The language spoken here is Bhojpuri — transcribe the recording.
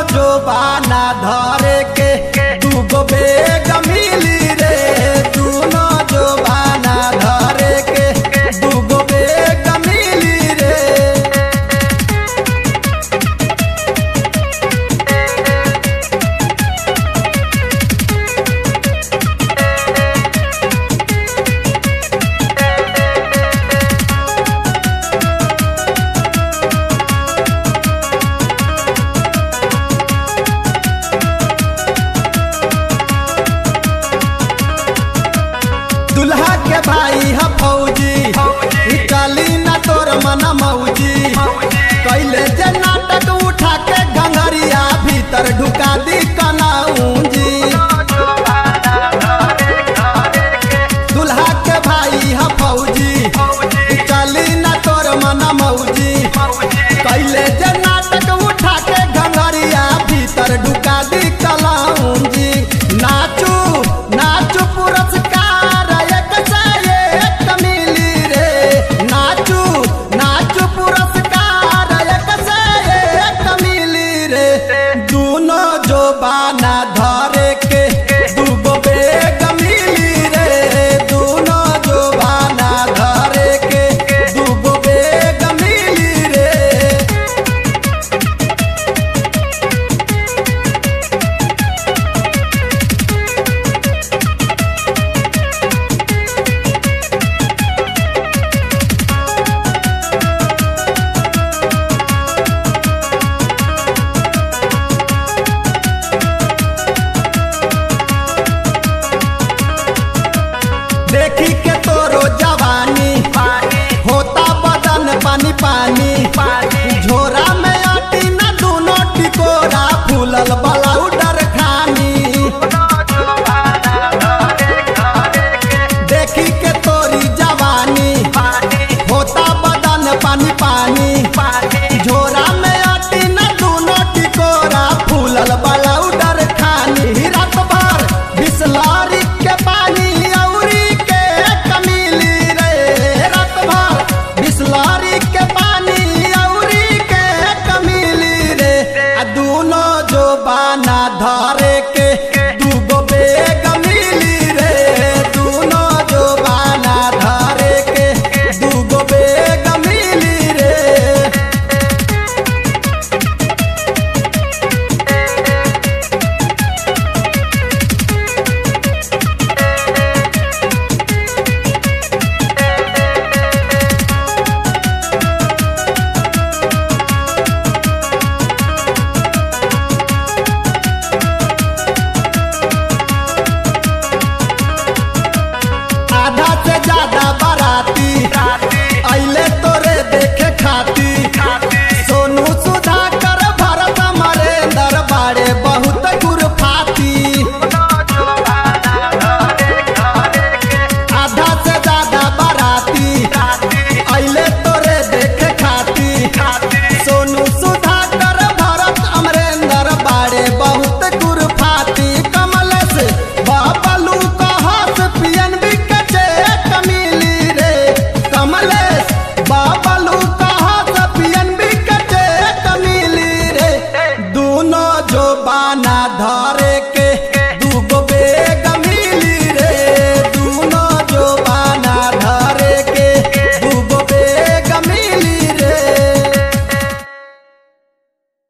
जोबाना धरे के दूगो बेग मिली रे दूनो जोबाना धरे के दूगो बेग मिली रे दुल्हा के भाई ह फौजी ई चली ना तोर मन मौजी कैले जे नाटक उठा के घंघरिया भीतर ढुका दी कनाऊंजी दुल्हा के भाई ह फौजी ई चली ना तोर मन मौजी कैले जे नाटक उठा के घंघरिया भीतर ढुका दी कलाऊंजी नाचू नाचू पुरस्कार एक से एक मिली रे नाचू नाचू पुरस्कार एक से एक मिली रे दूनो जो बाना धरे के दूगो बेग मिली रे दूनो जो बाना धरे के दूगो बेग मिली रे देखी के तोरो जवानी होता बदन पानी पानी झोरा में अटी न दूनो टिकोरा फूलल बलाउट